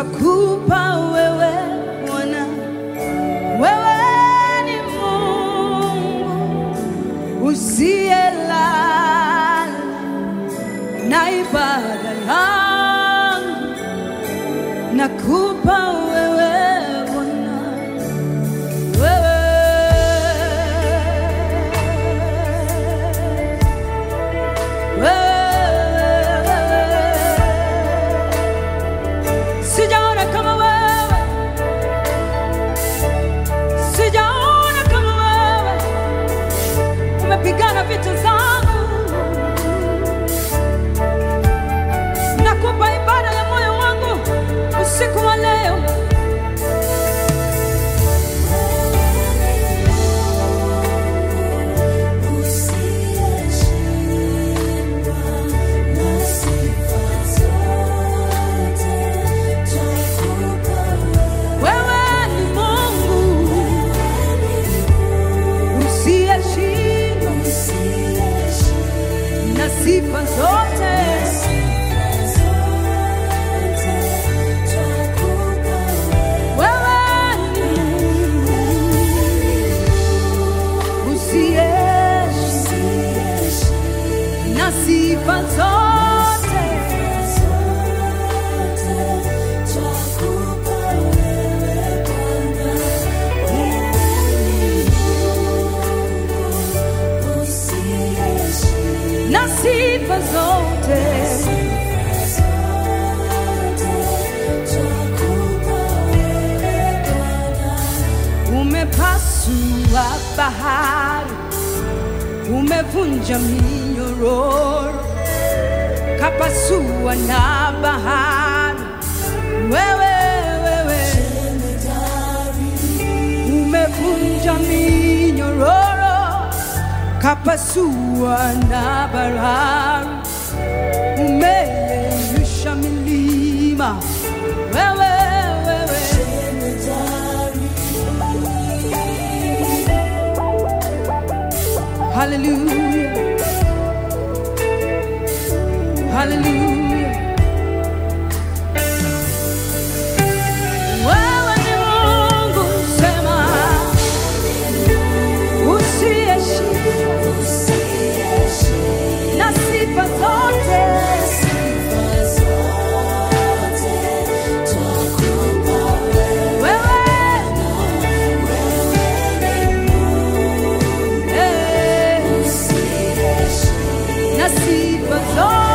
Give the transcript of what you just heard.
twakupa wewe Bwana, wewe ni Mungu usiyelala na ibada yangu nakupa wewe Bwana, wewe, wewe. Sijaona kama wewe, sijaona kama wewe, umepigana vita zangu. Nakupa ibada ya moyo wangu usiku wa leo. Wewe ni Mungu usiyeshindwa na sifa zote. Wewe ni Mungu usiyeshindwa na sifa zote. na sifa zote. Umepasua bahari, umevunja minyororo, kapasua na bahari. Wewe, wewe, umevunja minyororo, kapasua na bahari, umeyeyusha milima. Wewe, wewe, hallelujah, hallelujah. Wewe ni Mungu, sema usiyeshindwa na sifa zote. Wewe eh, na sifa zote.